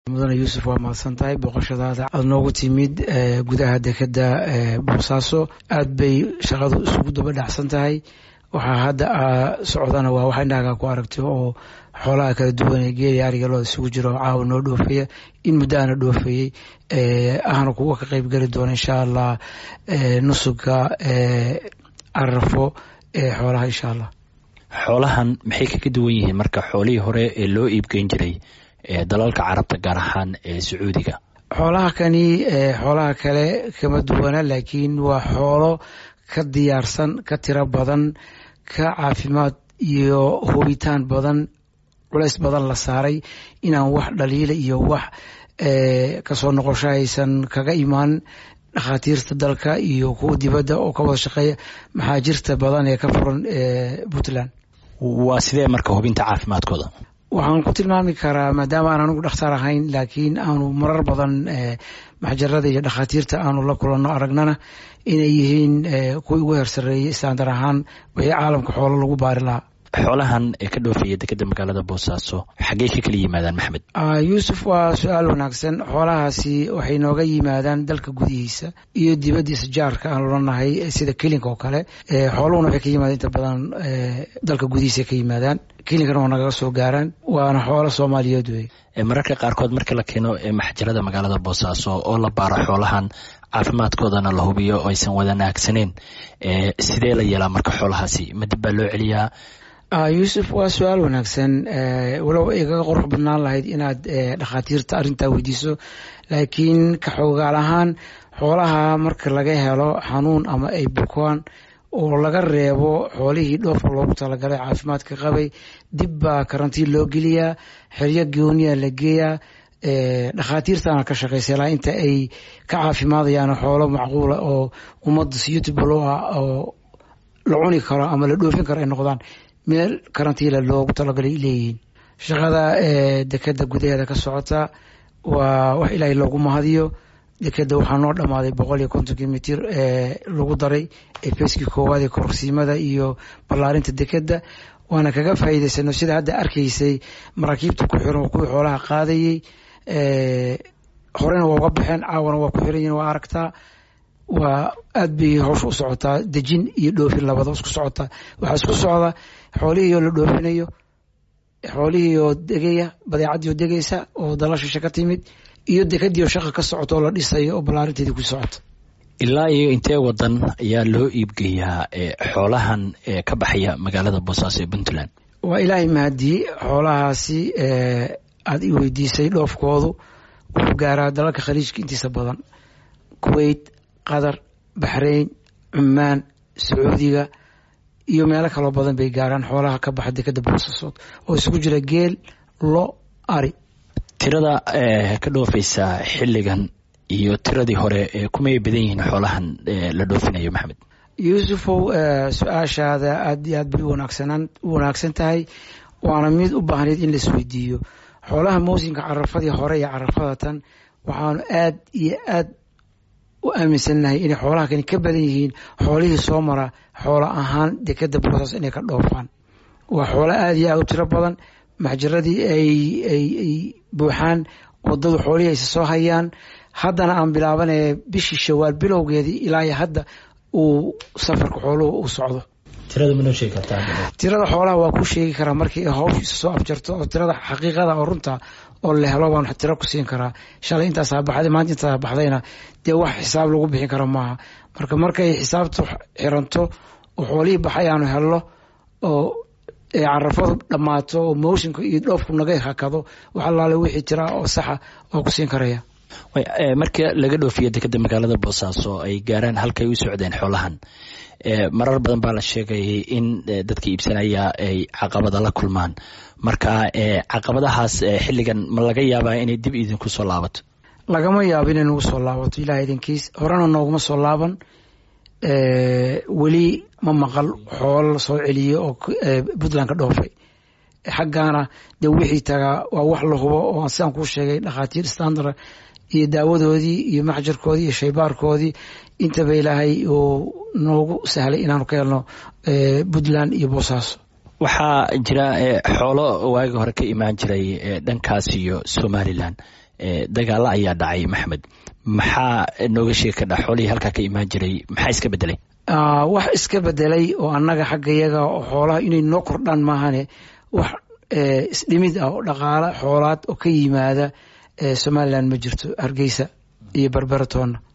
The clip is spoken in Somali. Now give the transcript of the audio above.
mudane yuusuf waa mahadsan tahay booqashadaada aad noogu timid gudaha dekeda boosaaso aad bay shaqadu isugu daba dhacsan tahay waxaa hadda socdana waa wax indhahaga ku aragtay oo xoolaha kala duwan ee geeli ariga looda isugu jiro caawa noo dhoofaya in muddo ana dhoofayey ahna kuwa ka qeyb geli doona insha allah nusuga arafo ee xoolaha insha allah xoolahan maxay kaga duwan yihiin marka xoolihii hore ee loo iibgeyn jiray dalalka carabta gaar ahaan ee sacuudiga xoolaha kani xoolaha kale kama duwana laakiin waa xoolo ka diyaarsan ka tiro badan ka caafimaad iyo hubitaan badan culays badan la saaray inaan wax dhaliila iyo wax kasoo noqosho aysan kaga imaan dhakhaatiirta dalka iyo kuwa dibadda oo ka wada shaqeeya maxaajirta badan ee ka furan puntland waa sidee marka hubinta caafimaadkooda waxaan ku tilmaami karaa maadaama aan anigu dhakhtar ahayn laakiin aanu marar badan maxjarada iyo dhakhaatiirta aanu la kulanno aragnana inay yihiin kuwii ugu heersareeyey istaandar ahaan wixii caalamka xoolo lagu baari lahaa xoolahan ee ka dhoofaya dekeda magaalada boosaaso xaggey ka kala yimaadaan maxmed yuusuf waa su-aal wanaagsan xoolahaasi waxay nooga yimaadaan dalka gudihiisa iyo dibaddiisa jaarka aan lolanahay sida kelinka oo kale xooluhuna waxay ka yimaadaan inta badan dalka gudihiisa ka yimaadaan kelinkana waa nagaga soo gaaraan waana xoolo soomaaliyeed wey mararka qaarkood marka la keeno maxjarada magaalada boosaaso oo la baaro xoolahan caafimaadkoodana la hubiyo oo aysan wadanaagsaneyn sidee la yeelaa marka xoolahaasi ma dib baa loo celiyaa yuusuf waa su-aal wanaagsan walow ay kaga qurux badnaan lahayd inaad dhakhaatiirta arrintaa weydiiso laakiin ka xoogaal ahaan xoolaha marka laga helo xanuun ama ay bukaan oo laga reebo xoolihii dhoofka loogu talagalay caafimaadka qabay dib baa karantiin loo geliyaa xeryo gooniya la geeyaa dhakhaatiirtaana ka shaqaysa ilaa inta ay ka caafimaadayaan xoolo macquula oo ummadda suitable u ah oo la cuni karo ama la dhoofin karo ay noqdaan meel karantiila loogu talagalay leeyihiin shaqada dekeda gudaheeda ka socota waa wax ilaahay loogu mahadiyo dekeda waxaa noo dhammaaday boqol iyo kontonkii mitir ee lagu daray ee feeskii koowaad ee korsiimada iyo ballaarinta dekeda waana kaga faa'iidaysano sida hadda arkaysay maraakiibta ku xiran kuwii xoolaha qaadayey horena waa uga baxeen caawana waa ku xiran yihin waa aragtaa waa aad bay howsha u socotaa dejin iyo dhoofin labada isku socotaa waxaa isku socda xoolihii oo la dhoofinayo xoolihii oo degaya badeecadii oo degaysa oo dalashisha ka timid iyo dekadii oo shaqa ka socota oo la dhisayo oo ballaarinteedii ku socota ilaa iyo intee wadan ayaa loo iibgeeyaa xoolahan ka baxaya magaalada boosaaso ee puntland waa ilaahay mahadiyey xoolahaasi aad i weydiisay dhoofkoodu wuxuu gaaraa dalalka khaliijka intiisa badan kuwait qatar baxrayn cumaan sacuudiga iyo meelo kaloo badan bay gaaraan xoolaha ka baxa dekeda boosaasood oo isugu jira geel lo ari tirada ka dhoofaysa xilligan iyo tiradii hore kumay badan yihiin xoolahan la dhoofinayo maxamed yuusufow su-aashaada aad iyo aad bay u wanaagsan tahay waana mid u baahnayd in laisweydiiyo xoolaha mawsimka carafadii hore iyo carafada tan waxaanu aad iyo aad u aaminsannahay inay xoolaha kani ka badan yihiin xoolihii soo mara xoolo ahaan dekeda boosaas inay ka dhoofaan waa xoolo aad iyo aad u tiro badan maxjaradii ay buuxaan wadadu xoolihii aysa soo hayaan haddana aan bilaabanaya bishii shawaal bilowgeedii ilaa iyo hadda uu safarka xooluhu u socdo tirada xoolaha waa ku sheegi karaa markii hawshiisa soo afjarto oo tirada xaqiiqada oo runta oo la helo baan tiro ku siin karaa shalay intaasaa baxday maanta intaasaa baxdayna dee wax xisaab lagu bixin karo maaha marka markay xisaabtu xiranto oo xoolihii baxay aanu helno oo carafadu dhammaato oo mawsimka iyo dhoofku naga hakado wax allaale wixii jira oo saxa oo ku siin karaya marka laga dhoofiyo dekeda magaalada boosaaso ay gaaraan halkay u socdeen xoolahan marar badan baa la sheegayay in dadka iibsanaya ay caqabada la kulmaan marka caqabadahaas xilligan ma laga yaabaa inay dib idinku soo laabato lagama yaabo inay nagu soo laabato ilaah idinkiis horena nooguma soo laaban weli ma maqal xoolo lasoo celiye oo puntland ka dhoofay xaggaana dee wixii tagaa waa wax la hubo oo sidaan kuu sheegay dhakhaatiir standard iyo daawadoodii iyo maxjarkoodii iyo shaybaarkoodii intaba ilaahay uu noogu sahlay inaanu ka helno puntland iyo boosaaso waxaa jira xoolo waagi hore ka imaan jiray dhankaas iyo somalilan dagaalo ayaa dhacay maxmed maxaa nooga sheegi kadha xoolihii halkaa ka imaan jiray maxaa iska bedelay wax iska bedelay oo annaga xagga yaga xoolaha inay noo kordhaan maahane wax isdhimid ah oo dhaqaala xoolaad oo ka yimaada somalilan ma jirto hargeysa iyo barberatoonna